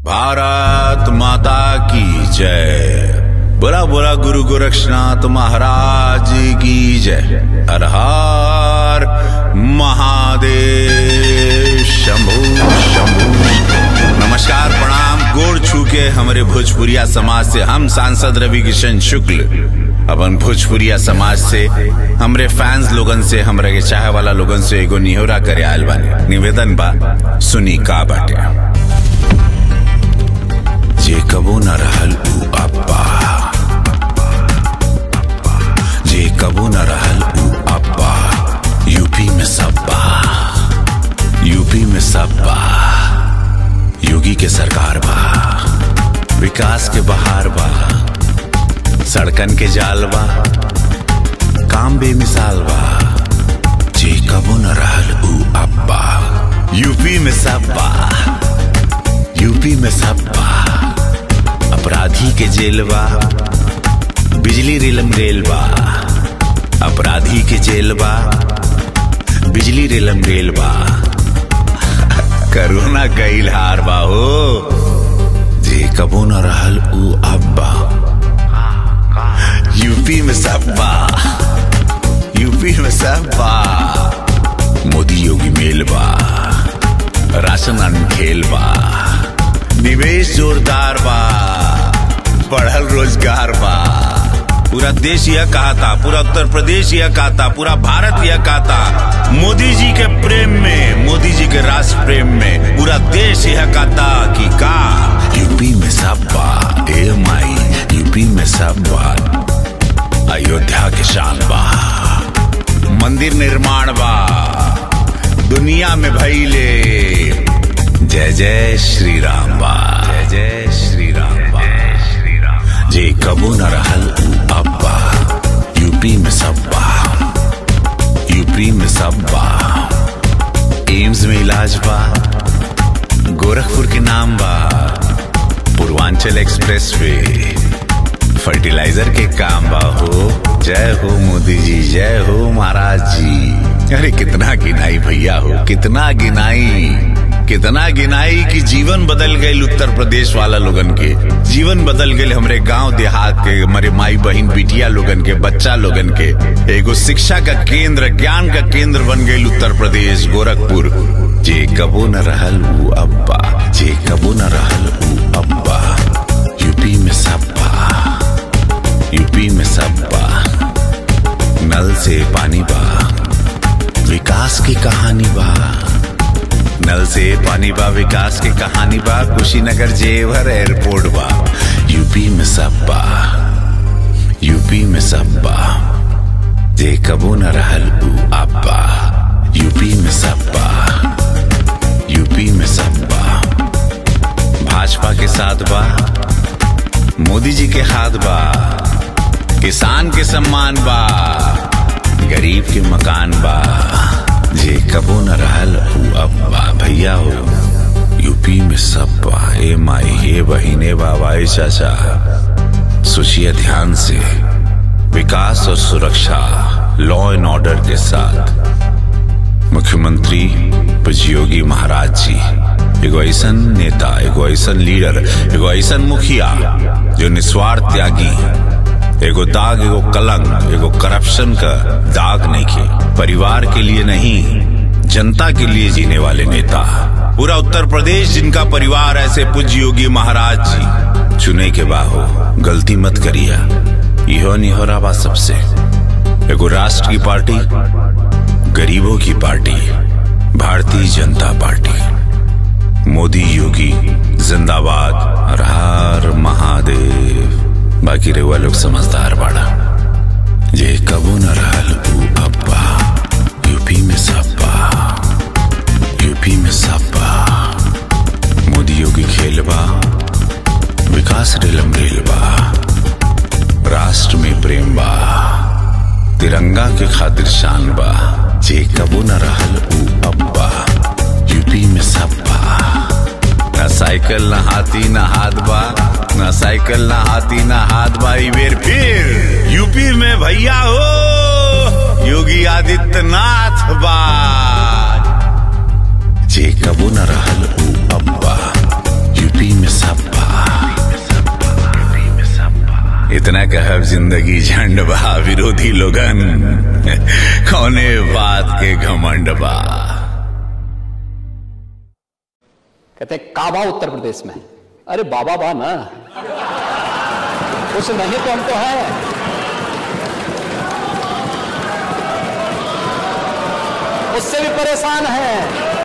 भारत माता की जय बुरा बुरा गुरु गोरक्षनाथ महाराज की जय हर हर महादेव शंभु शंभु नमस्कार प्रणाम गोड़ छू के हमारे भोजपुरिया समाज से हम सांसद रवि किशन शुक्ल अपन भोजपुरिया समाज से हमरे फैंस लोगन से हमरे के चाहे वाला लोगन से एगो निहोरा करे आयल बानी निवेदन बा सुनी का बाटे जे कबो न रहल ऊ अब्बा जे कबो न रहल ऊ अब्बा यूपी में सब्बा यूपी में सब्बा योगी के सरकार बा विकास के बहार बा सड़कन के जाल बा काम बेमिसाल बा जे कबो न रहल ऊ अब्बा यूपी में सब्बा यूपी में सब्बा अपराधी के जेल बा बिजली रेलम रेल बा अपराधी के जेल बा बिजली रेलम रेल बा करोना गईल हार बा हो जे कबो न रहल ऊ अब्बा यूपी में सब्बा यूपी में सब्बा मोदी योगी मेल बा राशन अनखेल बा निवेश जोरदार बा बढ़ल रोजगार बा पूरा देश यह कहा था पूरा उत्तर प्रदेश यह कहा था पूरा भारत यह कहा था मोदी जी के प्रेम में मोदी जी के राष्ट्र प्रेम में पूरा देश यह कहा था कि का यूपी में सब बा ए माई यूपी में सब बा अयोध्या के शान बा मंदिर निर्माण बा दुनिया में भैले जय जय श्री राम बा जय जय श्री राम बा जे कबो न रहल ऊ अब्बा यूपी में सब्बा यूपी में सब्बा एम्स में इलाज बा गोरखपुर के नाम बा पूर्वांचल एक्सप्रेस वे फर्टिलाइजर के काम बा हो जय हो मोदी जी जय हो महाराज जी अरे कितना गिनाई भैया हो कितना गिनाई कितना गिनाई कि जीवन बदल गए उत्तर प्रदेश वाला लोगन के जीवन बदल गए हमरे गांव देहात के हमारे माई बहन बिटिया लोगन के बच्चा लोगन के एगो शिक्षा का केंद्र ज्ञान का केंद्र बन गए उत्तर प्रदेश गोरखपुर जे कबो न रहल ऊ अब्बा जे कबो न रहल ऊ अब्बा यूपी में सब्बा यूपी में सब्बा नल से पानी बा विकास की कहानी बा नल से पानी बा विकास की कहानी बा कुशीनगर जेवर एयरपोर्ट बा यूपी में सब बा यूपी में सब बा जे कबो न रहल ऊ अब्बा यूपी में सब बा यूपी में सब बा भाजपा के साथ बा मोदी जी के हाथ बा किसान के सम्मान बा गरीब के मकान बा जे कबो न रहल ऊ अब्बा भैया हो यूपी में सब बा ए माई हे बहिने बाबा ए चाचा सोचिए ध्यान से विकास और सुरक्षा लॉ एंड ऑर्डर के साथ मुख्यमंत्री योगी महाराज जी एगो ऐसा नेता एगो ऐसा लीडर एगो ऐसा मुखिया जो निस्वार्थ त्यागी एगो दाग एगो कलंक एगो करप्शन का दाग नहीं के परिवार के लिए नहीं जनता के लिए जीने वाले नेता पूरा उत्तर प्रदेश जिनका परिवार ऐसे पूज्य योगी महाराज जी चुने के बाहो गलती मत करिया इहो निहोरा बा सबसे एगो राष्ट्र की पार्टी गरीबों की पार्टी भारतीय जनता पार्टी मोदी योगी जिंदाबाद हर हर महादेव बाकी रेवा लोग समझदार बाड़ा ये कबो न रहल ऊ अब्बा यूपी में सब्बा यूपी में सब्बा मोदी योगी खेलबा विकास रेलम रेलबा राष्ट्र में प्रेम बा तिरंगा के खातिर शान बा जे कबो न रहल ऊ अब्बा यूपी में सब्बा न साइकिल न हाथी न हाथ बा न साइकिल न हाथी न हाथ बा ई बेर फिर यूपी में भैया हो योगी आदित्यनाथ बा जे कबो न रहल ऊ अब्बा यूपी में इतना कहब जिंदगी झंड बा विरोधी लोगन कौने बात के घमंड बा कहते हैं, काबा उत्तर प्रदेश में अरे बाबा बा ना कुछ नहीं तो हम तो है उससे भी परेशान है